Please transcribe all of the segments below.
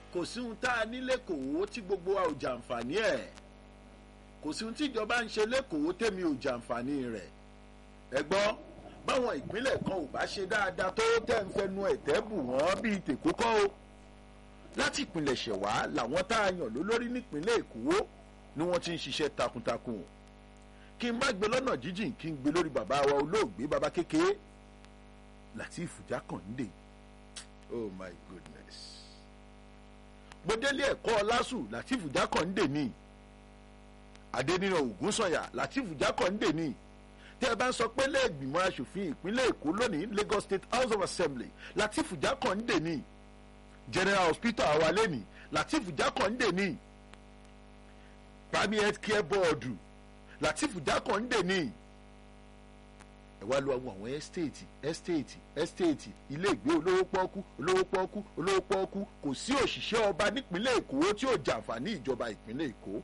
kò sí ohun tá a ní lẹ́kọ̀ọ́ tí gbogbo wa ò jàǹfààní ẹ̀ kò sí ohun tí ìjọba ń ṣe lẹ́kọ̀ọ́ tèmi ò jàǹfààní rẹ̀ ẹ gbọ́ báwọn ìpínlẹ̀ kan ò bá ṣe dáadáa tó tẹ̀ ń fẹnu ẹ̀tẹ́ bù wọ́n bíi tèkó kọ́ o láti ìpínlẹ̀ ṣẹ̀wá làwọn tá a yàn lólórí nípínlẹ̀ èkó ni wọ́n ti ń ṣiṣẹ́ takuntakun kí n má gbé lọ́nà jíjìn kí n gbé lórí bàbá wa olóògbé bàbá kékeré Lateef Jákàndé oh my goodness gbọdẹ́lé ẹ̀kọ́ lásù Lateef Jákàndé ni Adéníran Ògúnsànyà Lateef Jákàndé ni tẹ́ ẹ bá ń sọ pé lẹ́ẹ̀gbìmọ̀ asòfin ìpínlẹ̀ Èkó lónìí Lagos State House of Assembly Lateef Jákàndé ni General Hospital awalé ni Lateef Jákàndé ni Primary Health Care Board Lateef Jákàndé ni ẹ wá lọ àwọn àwọn ẹ́stéètì ẹ́stéètì ẹ́stéètì ilé ìgbé olówó pọ́ọ́kú olówó pọ́ọ́kú olówó pọ́ọ́kú kò sí òṣìṣẹ́ ọba nípínlẹ̀ Èkó tí ó jàǹfààní ìjọba ìpínlẹ̀ Èkó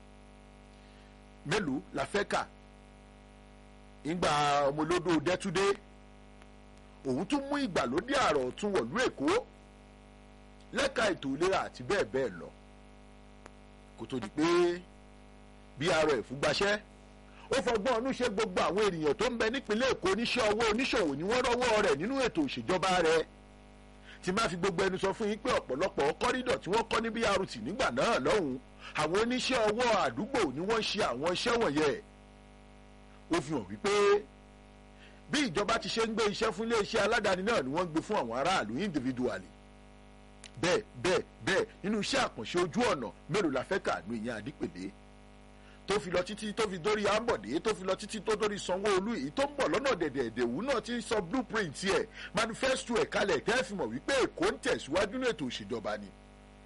mélòó la fẹ́ kà ìgbà ọmọlódó dẹ́túdé òun tún mú ìgbàlódé àrọ̀ ọ̀tún wọ̀lú Èkó lẹ́ka ètò ìlera àti bẹ́ẹ̀ bẹ́ẹ̀ lọ kó tó di pé bí arọ ẹ̀fúgbaṣẹ́ ó fọgbọ́n ọdún ṣe gbogbo àwọn ènìyàn tó ń bẹ nípínlẹ̀ Èkó oníṣẹ́ ọwọ́ oníṣòwò ni wọ́n rọ́wọ́ rẹ̀ nínú ètò òṣèjọba rẹ̀ tí máa fi gbogbo ẹnu sọ fún yín pé ọ̀pọ̀lọpọ̀ kọ́rídọ̀ tí wọ́n kọ́ ní BRT nígbà náà lọ́hùn àwọn oníṣẹ́ ọwọ́ àdúgbò ni wọ́n ṣe àwọn iṣẹ́ wọ̀nyẹn ó fi hàn wípé bí ìjọba ti ṣe ń gbé iṣẹ́ fún iléeṣẹ́ aládàáni náà ni wọ́n ń gbé fún àwọn aráàlú individually bẹ́ẹ̀ bẹ́ẹ̀ bẹ́ẹ̀ nínú iṣẹ́ àkànṣe ojú ọ̀nà mélòó la fẹ́ kà ní ìyẹn àdípèlé tó fi lọ títí tó fi dórí ambode tó fi lọ títí tó dórí sanwó-olú èyí tó ń bọ̀ lọ́nà dẹ̀dẹ̀ẹ̀dẹ̀wù náà ti ń sọ blueprint ẹ̀ manifesto ẹ̀ kalẹ̀ tẹ́ fi mọ̀ wípé èkó ń tẹ̀síwájú ní ètò òṣèjọba ni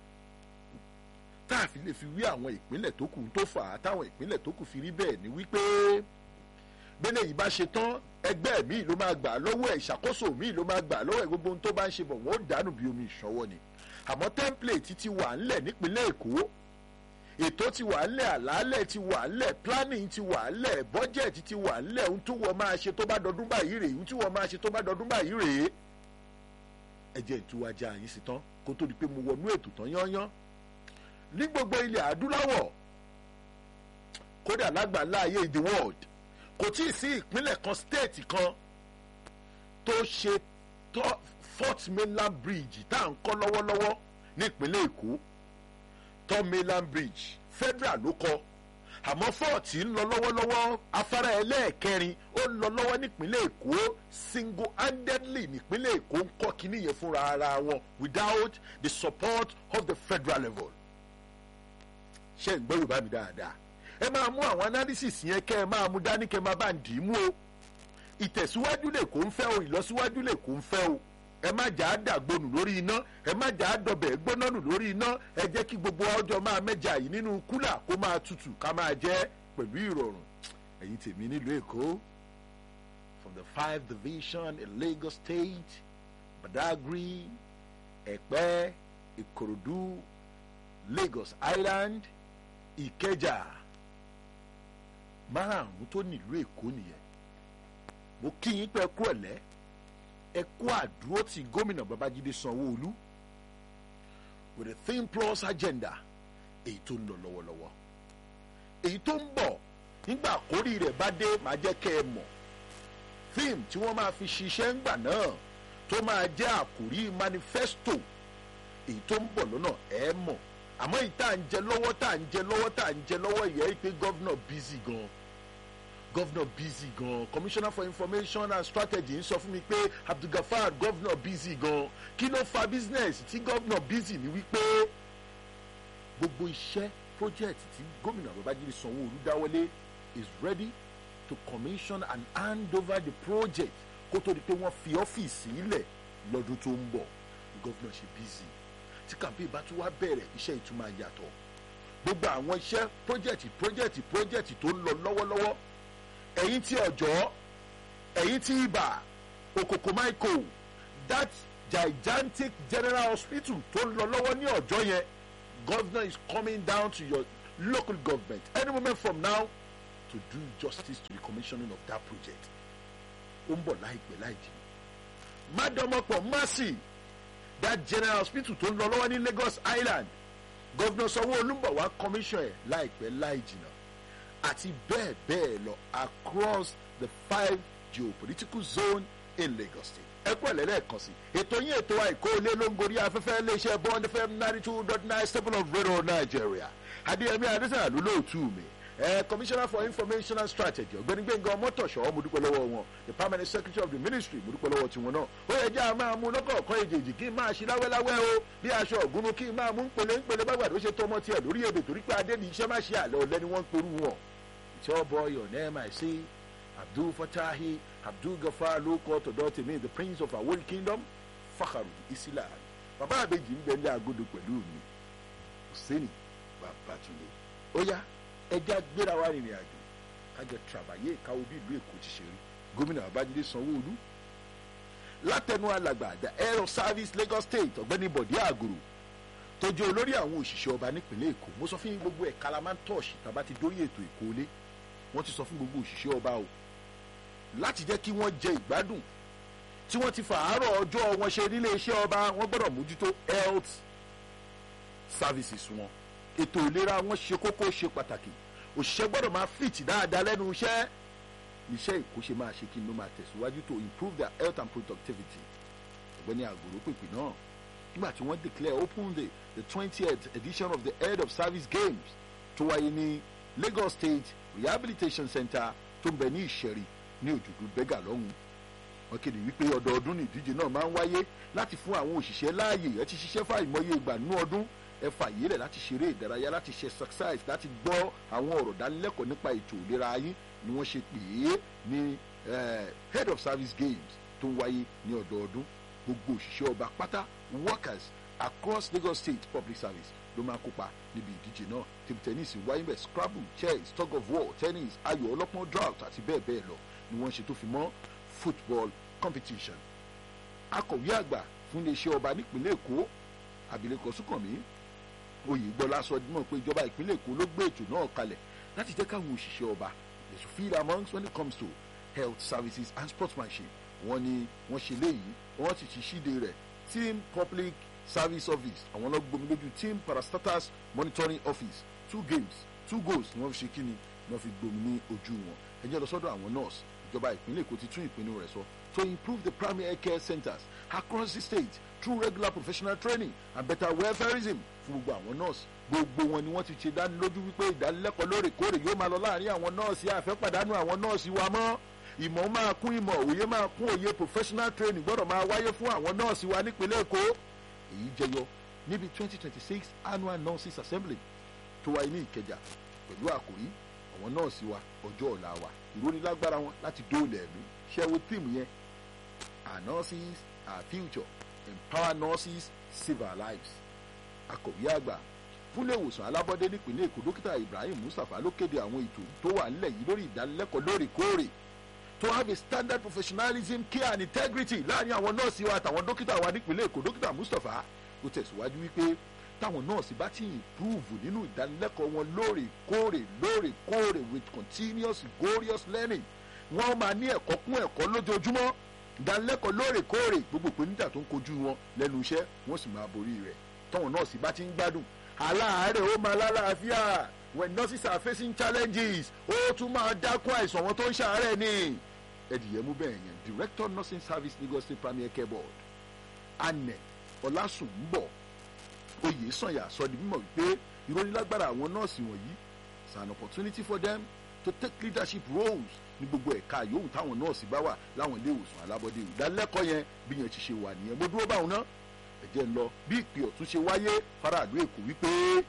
tá a fi lè fi wí àwọn ìpínlẹ̀ tó kù tó fà á táwọn ìpínlẹ̀ tó kù fi rí bẹ́ẹ̀ ni wípé bẹ́lẹ̀ yìí bá ṣe tán ẹgbẹ́ míì ló máa gbà lọ́wọ́ ẹ̀ ìṣàkóso míì ló máa gbà lọ́wọ́ ẹ̀ gbogbo ohun tó bá ń ṣe bọ̀ wọ́n ó dànù bí omi ìṣọwọ́ ni àmọ́ template ti wà ńlẹ̀ nípínlẹ̀ èkó ètò ti wà ńlẹ̀ àlàálẹ̀ ti wà ńlẹ̀ planning ti wà ńlẹ̀ budget ti wà ńlẹ̀ ohun tí wọ́n máa ṣe tó bá dọdún báyìí rèé ohun tí wọ́n máa ṣe tó bá dọdún báyìí rèé ẹ jẹ́ ìtúwájà yín sí tán kó tó di pé mo wọnú ètò tán yányán ní gbogbo ilẹ̀ adúláwọ̀ kódà lágbàlá ayé the world kò tí ì sí ìpínlẹ̀ kan state kan tó ṣe Fort Mainland Bridge tá à ń kọ́ lọ́wọ́lọ́wọ́ nípínlẹ̀ Èkó Third Mainland Bridge federal ló kọ́ àmọ́ fort ń lọ lọ́wọ́lọ́wọ́ afárá ẹlẹ́ẹ̀kẹrin ó ń lọ lọ́wọ́ nípínlẹ̀ Èkó single handedly nípínlẹ̀ Èkó ń kọ́ kínní yẹn fúnra ara wọn without the support of the federal level ṣé ń gbọ́ Yorùbá mi dáadáa ẹ máa mú àwọn analysis yẹn kẹ́ ẹ máa mú dání kẹ́ ẹ máa bá ń dì í mú o ìtẹ̀síwájú lè kó ń fẹ́ o ìlọsíwájú lè kó ń fẹ́ o ẹ má jà á dàgbonù lórí iná ẹ má jà á dọbẹ̀ gbóná nù lórí iná ẹ jẹ́ kí gbogbo ọjọ́ máa mẹ́jà yìí nínú kúlà kó máa tutù ká máa jẹ́ pẹ̀lú ìrọ̀rùn ẹ̀yin tèmi nílùú Èkó from the five division in Lagos State Badagry Ẹ̀pẹ́ Ìkòròdú Lagos Island Ìkẹjà márààrún tó nílùú Èkó nìyẹn mo kí yín pé kú ẹ̀lẹ́ ẹ kú àdúró ti gómìnà Babájídé Sanwó-Olú with a thin plus agenda èyí tó ń lọ lọ́wọ́lọ́wọ́ èyí tó ń bọ̀ nígbà àkórí rẹ̀ bá dé máa jẹ́ kẹ́ ẹ mọ̀ fíìmù tí wọ́n máa fi ṣiṣẹ́ ńgbà náà tó máa jẹ́ àkórí manifesto èyí tó ń bọ̀ lọ́nà ẹ mọ̀ àmọ́ èyí tá à ń jẹ lọ́wọ́ tá à ń jẹ lọ́wọ́ tá à ń jẹ lọ́wọ́ yẹ pé gọ́vnà busy gan gọ́vnà busy gan commissioner for information and strategy ń sọ fún mi pé abdulgafar gọ́vnà busy gan kí ló fa business tí gọ́vnà busy ni wípé gbogbo iṣẹ́ project tí gómìnà babájídé sanwó-olú dáwọ́lé is ready to commission and hand over the project kó tó di pé wọ́n fi ọ́fíìsì ilẹ̀ lọ́dún tó ń bọ̀ gọ́vnà ṣe busy tí kàmpé bá tún wá bẹ̀rẹ̀ iṣẹ́ ìtumọ̀ yàtọ̀ gbogbo àwọn iṣẹ́ project project project tó ń lọ lọ́wọ́lọ́wọ́ ẹ̀yin tí ọ̀jọ́ ẹ̀yin tí ibà okoko michael that gigantic general hospital tó ń lọ lọ́wọ́ ní ọ̀jọ́ yẹn governor is coming down to your local government any moment from now to do justice to the commissioning of that project ó ń bọ̀ láìpẹ́ láì jìnnà mádọ́mọ́pọ̀ mercy that general hospital tó ń lọ lọ́wọ́ ní lagos island gọ́vnà sanwó-olu ń bọ̀ wá commission ẹ̀ láìpẹ́ láì jìnnà àti bẹ́ẹ̀ bẹ́ẹ̀ lọ across the five geopolitical zone in lagos state ẹ kú ẹ̀lẹ́ lẹ́ẹ̀kan sí ètò yín ètò àìkó ilé ló ń gorí afẹ́fẹ́ iléeṣẹ́ bond fm ninety two dot nine stable of radio nigeria adéyẹmí adésàlá ló lóòtú mi ẹ commissioner for information and strategy ọ̀gbẹ́ni gbẹ̀ngàn mọ́tòṣọ́ mo dúpẹ́ lọ́wọ́ wọn the permanent secretary of the ministry mo dúpẹ́ lọ́wọ́ tiwọn náà ó yẹ jẹ́ àmọ́ àmú lọ́kọ̀ọ̀kan èjèèjì kí n máa ṣe láwẹ́láwẹ́ o bí aṣọ ògúnnu kí n máa mú ńpele ńpele bá gbàdúrà ṣe tọmọ tiẹ̀ lórí èdè torí pé adé ní iṣẹ́ má ṣe àlẹ́ ọ̀lẹ́ni wọ́n ń perú wọn. it's your boy your name i say abdul fatahi abdul gafar ló kọ́ tọ̀dọ̀ tèmi the prince of our kingdom fakharu islam bàbá àbèjì ń bẹ ní agodo pẹ̀lú mi hussein babatunde ó yá ẹja gbéra wa rìnrìn àjò kájọ tàbáyé ìkáwó bí ìlú èkó ti ṣe rí gómìnà babájídé sanwóolu látẹnu alàgbà the air of service lagos state ọ̀gbẹ́ni bọ̀dé àgòrò tó jẹ́ olórí àwọn òṣìṣẹ́ ọba nípìnlẹ̀ èkó mo sọ fún yín gbogbo ẹ̀ka la máa ń tọ̀ọ̀ṣì tàbá ti dórí ètò ìkólé wọ́n ti sọ fún gbogbo òṣìṣẹ́ ọba o láti jẹ́ kí wọ́n jẹ ìgbádùn tí wọ́n ti fàárọ̀ ọjọ́ wọn ṣe nílé iṣẹ́ ọba wọ́n gbọ́dọ̀ mójútó health services wọn ètò ìlera wọn ṣe kókó ṣe pàtàkì òṣìṣẹ́ gbọ́dọ̀ máa fit dáadáa lẹ́nu iṣẹ́ iṣẹ́ ìkó ṣe máa ṣe kí n ló máa tẹ̀síwájú to improve their health and productivity ọ̀gbẹ́ni àgòrò pèpè náà nígbà tí wọ́n declare open day the twentieth edition of the head of service games tó wáyé ní lagos state rehabilitation center tó ń bẹ ní ìṣẹ̀rí ní òjòdú bẹ́gà lọ́hùn wọ́n kéde wípé ọdọọdún ní ìdíje náà máa ń wáyé láti fún àwọn òṣìṣẹ́ láàyè ẹ ti ṣiṣẹ́ fáìmọye ìgbà nínú ọdún ẹ fàyè rẹ̀ láti ṣeré ìdárayá láti ṣe exercise láti gbọ́ àwọn ọ̀rọ̀ dánilẹ́kọ̀ọ́ nípa ètò ìlera yín ni wọ́n ṣe pè é ní head of service games tó ń wáyé ní ọdọọdún gbogbo òṣìṣẹ́ ọba pátá workers across lagos state public service ló máa kópa níbi ìdíje náà table tennis wáyé bẹ́ẹ̀ scrabble chess tug of war tennis ayò ọlọ́pọ́n drought àti bẹ́ẹ̀ bẹ́ẹ̀ lọ ni wọ́n ṣe tó fi mọ́ football competition akọ̀wé àgbà fún iléeṣẹ́ ọba nípínlẹ̀ èkó abilékọ súnkànmí oyègbọ́lá sọ mọ̀ pé ìjọba ìpínlẹ̀ èkó ló gbé ètò náà kalẹ̀ láti jẹ́ káwọn òṣìṣẹ́ ọba they should feel amongst when it comes to health services and sportsmanship wọ́n ní wọ́n ṣe léyìí wọ́n ti ṣe ṣíde rẹ̀ team public service office àwọn náà gbomi lójú team parastatus monitoring office two games two goals ni wọ́n fi ṣe kíni ni wọ́n fi gbomi ní ojú wọn ẹ jẹ́ lọ sọ́dọ̀ àwọn nurse ìjọba ìpínlẹ̀ èkó ti tún ìpinnu rẹ̀ sọ to improve the primary care centres across the state through regular professional training and better welfareism fún gbogbo àwọn nurse gbogbo wọn ni wọ́n ti ṣe dánilójú wípé ìdánilẹ́kọ̀ọ́ lóòrèkóòrè yóò máa lọ láàrin àwọn nọ́ọ̀sì àfẹ́pàdánù àwọn nọ́ọ̀sì wa mọ́ ìmọ̀ máa kún ìmọ̀ òye máa kún òye professional training gbọ́dọ̀ máa wáyé fún àwọn nọ́ọ̀sì wa nípínlẹ̀ èkó èyí jẹyọ níbi twenty twenty six annual nurses assembly tó wáyé ní ìkẹjà pẹ̀lú àkòrí àwọn nọ́ọ̀sì wa ọjọ́ ọ̀la wa ìrónilágbára wọn láti dóòlà ẹ̀mí ṣẹ́wó tíìmù yẹn our nurses our future empower nurses save our lives akọ̀wé àgbà fúnlẹ̀ ìwòsàn alábọ́dé nípìnlẹ̀ èkó dókítà ibrahim mustapha ló kéde àwọn ètò tó wà nílẹ̀ yìí lórí ìdánilẹ́kọ̀ọ́ lóòrèkóòrè to have a standard professionalism care and integrity láàrin àwọn nọ́ọ̀sì wa àtàwọn dókítà wa nípìnlẹ̀ èkó dókítà mustapha ló tẹ̀síwájú wípé táwọn nọ́ọ̀sì bá ti improve nínú ìdánilẹ́kọ̀ọ́ wọn lóòrèkóòrè lóòrèkóòrè with continuous glorious learning wọ́n máa ní ẹ̀kọ́ kún ẹ̀kọ́ lójoojúmọ́ ìdánilẹ́kọ̀ọ́ lóòrèkóòrè gbogbo ìpèníjà tó ń kojú wọn lẹ́nu iṣẹ́ wọ́n sì máa borí rẹ̀ táwọn nọ́ọ̀sì bá ti ń gbádùn aláàárẹ̀ ó máa lálàáfíà when nurses are facing challenges ó tún máa dákún àìsàn wọn tó ń ṣàárẹ̀ ni ẹ̀dìyẹ mú bẹ́ẹ̀ yẹn director nursing service lagos state primary care board anẹ ọlásùnbọ̀ oyè sànyà sọ di mímọ̀ wípé ìrónilágbára àwọn nọ́ọ̀sì wọ̀nyí is an opportunity for them to take leadership roles ní gbogbo ẹ̀ka yòówù táwọn nọ́ọ̀sì bá wà láwọn ilé ìwòsàn alábọ́dé ìdánilẹ́kọ̀ọ́ yẹn bí yẹn ti ṣe wà nìyẹn mo dúró báwọn náà ẹ̀jẹ̀ ń lọ bí ìpè ọ̀tún ṣe wáyé faraàlú èkó wípé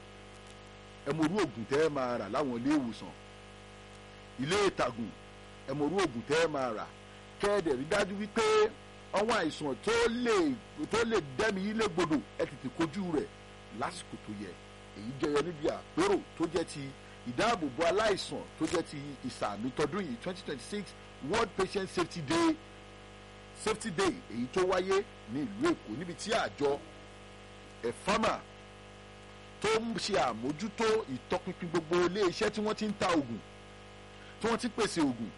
ẹ mọ orú ògùn tẹ́ ẹ máa rà láwọn ilé ìwòsàn ilé ìtàgùn ẹ mọ orú ògùn tẹ́ ẹ máa rà kẹ́ẹ̀dẹ̀ rí dájú wípé àwọn àìsàn tó lè tó lè dẹ́mi yín légbodò ẹ tètè kojú rẹ̀ lásìkò tó yẹ èyí jẹyọ níbi àpérò tó jẹ́ ti ìdáàbòbò aláìsàn tó jẹ́ ti ìsàmì tọdún yìí twenty twenty six world patient safety day safety day èyí tó wáyé ní ìlú èkó níbi tí àjọ ẹ̀fámà tó ń ṣe àmójútó ìtọpinpin gbogbo ilé iṣẹ́ tí wọ́n ti ń ta oògùn tí wọ́n ti pèsè oògùn